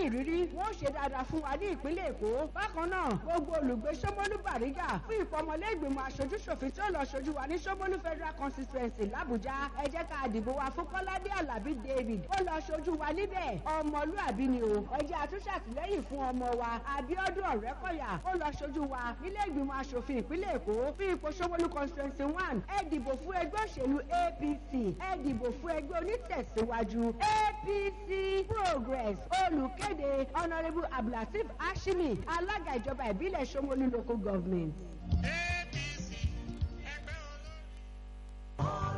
ìrírí wọ́n ṣe dáadáa fún wa ní ìpínlẹ̀ èkó bákan náà gbogbo olùgbé sọmọlú bàrígà fún ìfọmọlé ìgbìmọ̀ aṣojúṣòfin tí ó lọ ṣojú wa ní sọmọlú federal constituency làbújá ẹ jẹ́ ká dìbò wa fún kọ́ládé alábí david ó lọ ṣojú wa níbẹ̀ ọmọlúàbí ni o ẹ jẹ́ àtúnṣàtìlẹ́yìn fún ọmọ wa abiodun ọ̀rẹ́kọ̀yà ó lọ ṣojú wa nílé ìgbìmọ̀ aṣòfin ìpínlẹ̀ èkó fún ipò sọmọlú constituency one ẹ dìbò fún ẹgbẹ́ òṣèlú apc ẹ dìbò fún ẹgbẹ́ onítẹ̀síwájú apc progress olùkéde honourable abdulateef ashimi alága ìjọba ìbílẹ̀ sọmọlú local government. apc ẹgbẹ́ olórí.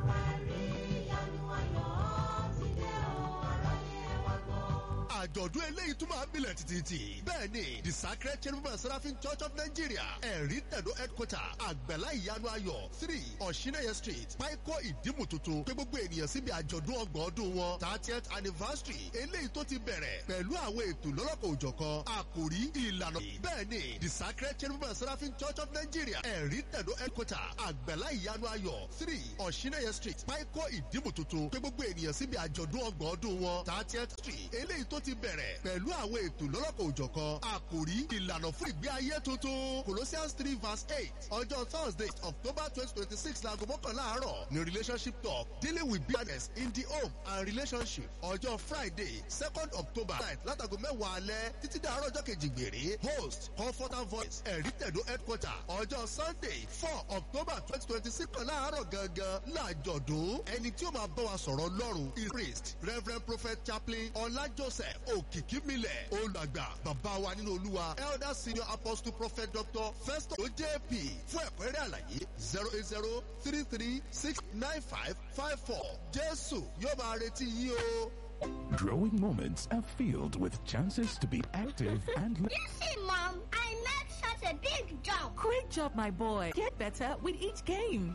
àjọ̀dún eléyìí tún máa ń bilẹ̀ títí. bẹ́ẹ̀ ni the sacred cherubim and seraphim church of nigeria ẹ̀rí tẹ̀dó headquarter àgbẹ̀lá ìyanu ayọ̀ three ọ̀ṣinẹ́yẹ street páíkó ìdímù tuntun pé gbogbo ènìyàn síbi àjọ̀dún ọgbọ̀n ọdún wọn thirtieth anniversary eléyìí tó ti bẹ̀rẹ̀ pẹ̀lú àwọn ètò lọ́lọ́kọ̀ òjọ̀kan àkòrí ìlànà. bẹ́ẹ̀ ni the sacred cherubim and seraphim church of nigeria ẹ̀rí tẹ̀dó headquarter àgbẹ̀lá ìyanu ayọ̀ three ọ̀ṣinẹ́yẹ street páíkó ìdímù tuntun pé gbogbo ènìyàn síbi àjọ̀dún ọgbọ̀n ọdún wọn thirtieth street eléyìí tó ti bẹ̀rẹ̀ pẹ̀lú àwọn ètò lọ́lọ́kọ̀ òjọ̀kan àkòrí ìlànà fún ìgbé ayé tuntun colossians three verse eight ọjọ́ thursday october twenty twenty six laago mọ́kànlá àárọ̀ ní relationship talk dealing with bitterness in the home and relationship ọjọ́ friday second october night látago mẹ́wàá alẹ́ títí dàárọ̀ ọjọ́ kejì gbèrè host comforter voice ẹ̀rí tẹ̀dó headquarter ọjọ́ sunday four october twenty twenty six kan láàárọ̀ gangan láàjọ̀dún ẹni tí ó máa bá wa sọ̀rọ̀ lọ́rùn is priest reverend prophet chaplain ọlá joseph òkìkímilẹ̀ olùgbà bàbá wa nínú olúwa elder senior apostle prophet dr festus ojp fún ẹ̀kúnrẹ́rẹ́ àlàyé zero eight zero three three six nine five five four jésù yóò máa retí yín o. Growing moments are filled with chances to be active and You see, Mom, I made such a big jump. Great job, my boy. Get better with each game.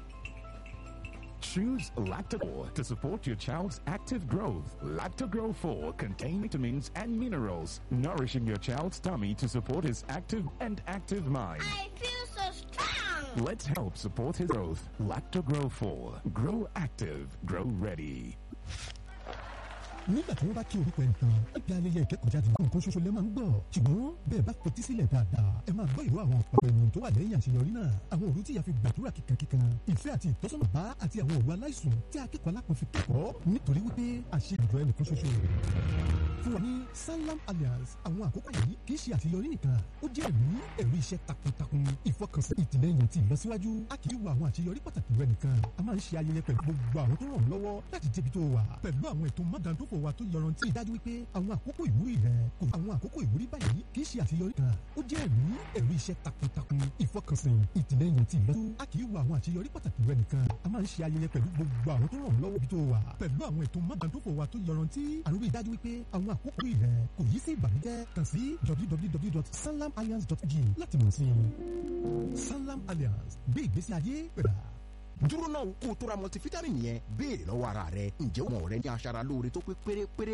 choose Lactogro to support your child's active growth. Lactogro 4 contains vitamins and minerals, nourishing your child's tummy to support his active and active mind. I feel so strong. Let's help support his growth. Lactogro 4. Grow active. Grow ready. nígbà tí wọ́n bá kí orúkọ ẹnìkan ẹgbẹ́ ayẹyẹ ìkẹ́kọ̀ọ́jáde nǹkan ṣoṣo lẹ́ máa ń gbọ́ ṣùgbọ́n bẹ́ẹ̀ bá fetí sílẹ̀ dáadáa ẹ máa gbọ́ ìró àwọn ọ̀pọ̀ ènìyàn tó wà lẹ́yìn àṣeyọrí náà àwọn òru tí ìyá fi gbàdúrà kíkankíkan ìfẹ́ àti ìtọ́sọ́nà bá àti àwọn òru aláìsùn tí akẹ́kọ̀ọ́ alápọ̀n fi kẹ́kọ̀ọ́ nítorí wípé àṣeyọjọ ẹnìkan ṣoṣo fún wa ní sanlam alliance àwọn àkókò yìí kì í ṣe àṣeyọrí nìkan ó jẹ́ ẹ̀rí ẹ̀rí iṣẹ́ takuntakun ìfọkànsí ìtìlẹ́yìn ti ìlọsíwájú a kì í wo àwọn àṣeyọrí pàtàkì rẹ nìkan a máa ń ṣe ayẹyẹ pẹ̀lú gbogbo àwọn tó ràn ọ́ lọ́wọ́ láti débi tó wà pẹ̀lú àwọn ètò mọ́dàndófò wa tó yọrantí ìdájú wípé àwọn àkókò ìwúrí rẹ kò àwọn àkókò ìwúrí báyìí kì í ṣe àṣeyọrí kan ó jẹ́ ẹ̀rí ẹ̀rí iṣẹ́ takuntakun ìfọkànsìn ìtìlẹ́yìn ti ìlọsíwájú a kì í wo àwọn àṣeyọrí pàtàkì rẹ nìkan a máa ń ṣe ayẹyẹ pẹ̀lú gbogbo àwọn tó ràn ọ́ lọ́wọ́ bí tó wà pẹ̀lú àwọn ètò mọ́dàndófò wa tó yọrantí àrùn ìdájú wípé àwọn àkókò ìrẹ kò yí sí ìbànújẹ́ kàn sí www.sanlamalliance.ng láti mọ̀ sí i sanlam alliance gbé ìgbésí ayé pẹ̀lá. dúró náà kó o tó ra multivitamin yẹn béèrè lọ́wọ́ ara rẹ ǹjẹ́ wọn ò rẹ ní aṣara lóore tó pé pérépéré